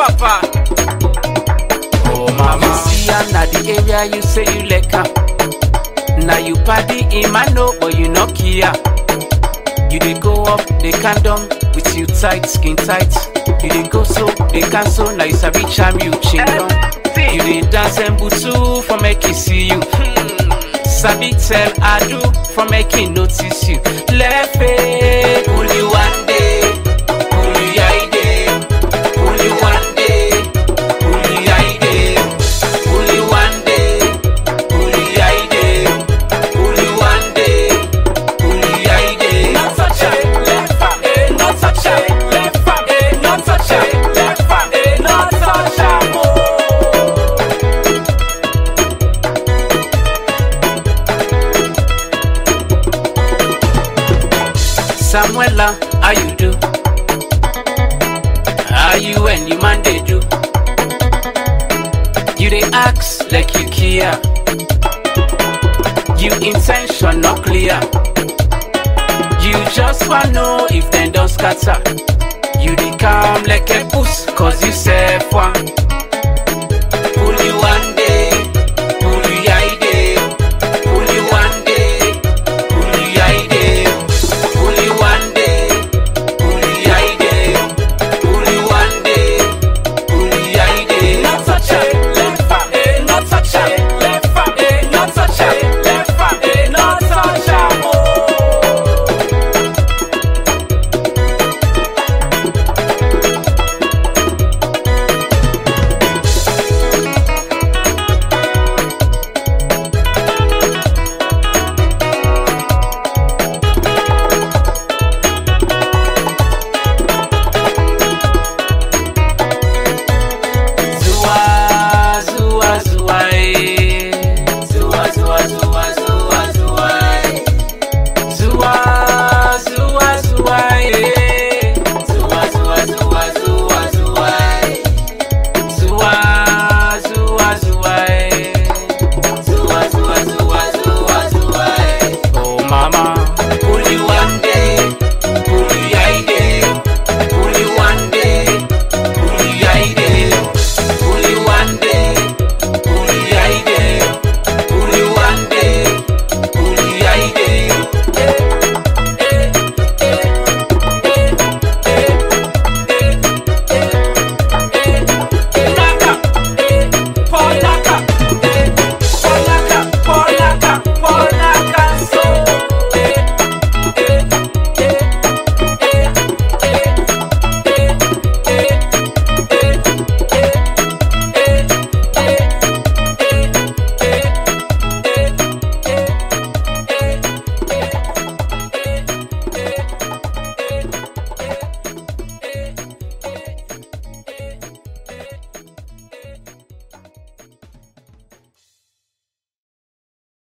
papa. Oh mama, see am na the area you say you like am. Now you party in my know, but you no care. You dey go up, they can down with you tight, skin tight. You dey go so, they can so, now you sabi charm you, chingom. You dey dance and butu for make he see you. Sabi tell Adu for make he notice you. Lefe, only one day, only I day, only one day, only I day, only one day, only I day, only one day, only I day. Not such a left eh, not such a left eh, not such a left eh, not such a more. Samuela, how you do? How you and your man they do? You they ask like you care. You intention not clear. You just wanna know if them don't scatter. You they calm like a puss, cause you said one.